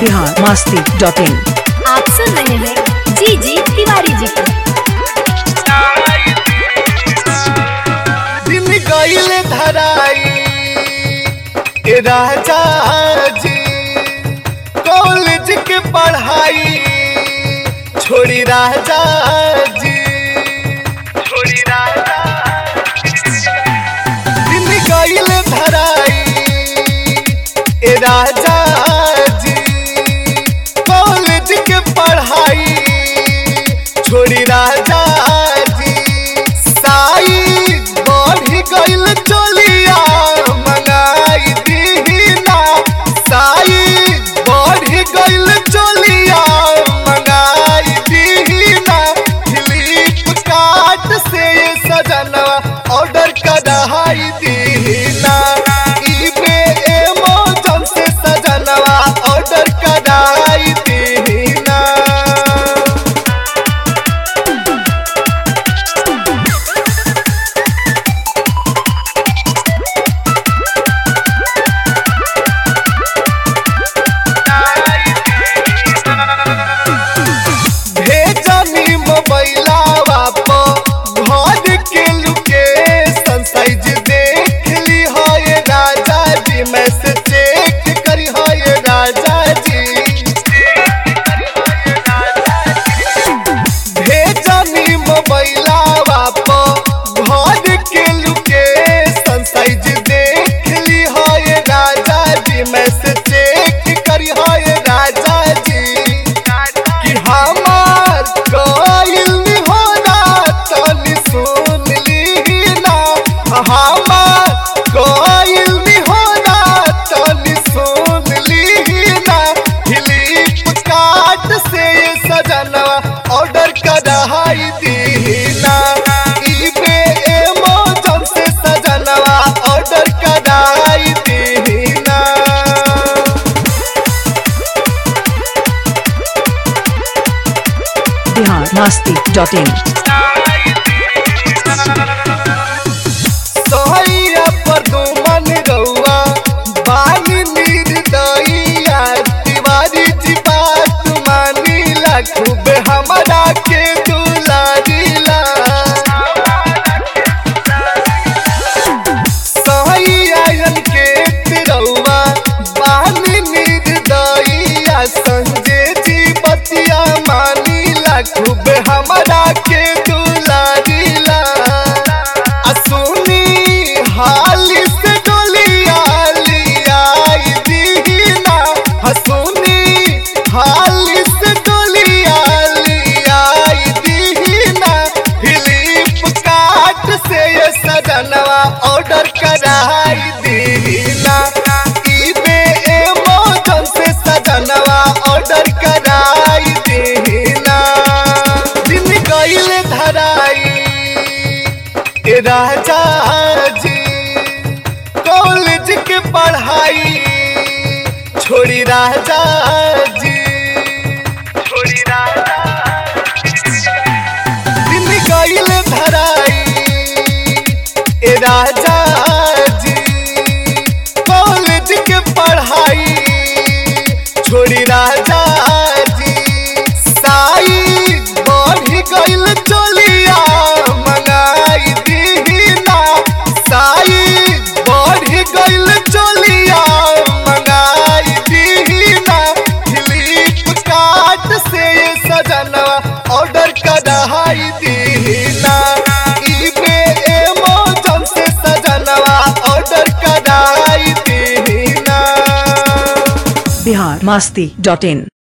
Bihar Masti dot in आप सुन रहे हैं जी जी तिवारी जी को दिन गईल धराई ए राजा जी कॉलेज के पढ़ाई छोड़ी राजा जी छोड़ी राजा दिन गईल धराई ए राजा जी कॉलेज के पढ़ाई छोड़ी राजा जी साई बढ़ी गईल चोलिया मंगाई दीना साई बढ़ी गईल चोलिया मंगाई दीना फ्लिपकार्ट से ये सजनवा ऑर्डर कराई दीना ईबे एमेजॉन से सजनवा ऑर्डर कराई दीना भेजनी मोबाइलावा पर घर के लोकेशन साइज देख ली हो ये राजा जी मैसेज चेक करी हो ये राजा जी भेजनी मोबाइलावा पर घर के लोकेशन साइज देख ली हो ये राजा जी मैसेज चेक करी हो ये राजा जी कि हमार कोयल होना तनी सुन ली ना हमार कोयल होना तनी सुन ली ना फ्लिपकार्ट से ये सजनवा ऑर्डर कराई दीना ईबे एमेजॉन से सजनवा ऑर्डर कराई दीना बिहार मस्ती डॉट इन सोहैया पर दुमन रउआ बानी निर्दयिया तिवारी जी बात मानीला खूब हमरा के दुलारीला सोहैया के तिरउआ बानी निर्दयिया संजय जी बतिया मानीला खूब हमरा के दुलारीला असुनी हाली से डोलिया लिया दीना हसुनी हाली से डोलिया लिया दीना फ्लिपकार्ट से ये सजनवा ऑर्डर कराई दीना ईबे एमेजॉन से सजनवा ऑर्डर कराई दीना दिन गईल धराई ए राजा जी कॉलेज के पढ़ाई छोड़ी राजा जी छोड़ी राजा दिन गईल धराई ए राजा जी कॉलेज के पढ़ाई छोड़ी राजा जी साई बढ़ी गईल चोलिया मंगाई दीना साई बढ़ी गईल चोलिया मंगाई दीना फ्लिपकार्ट से ये सजनवा ऑर्डर कराई दीना ईबे एमेजॉन से सजनवा ऑर्डर कराई दीना बिहार मस्ती डॉट इन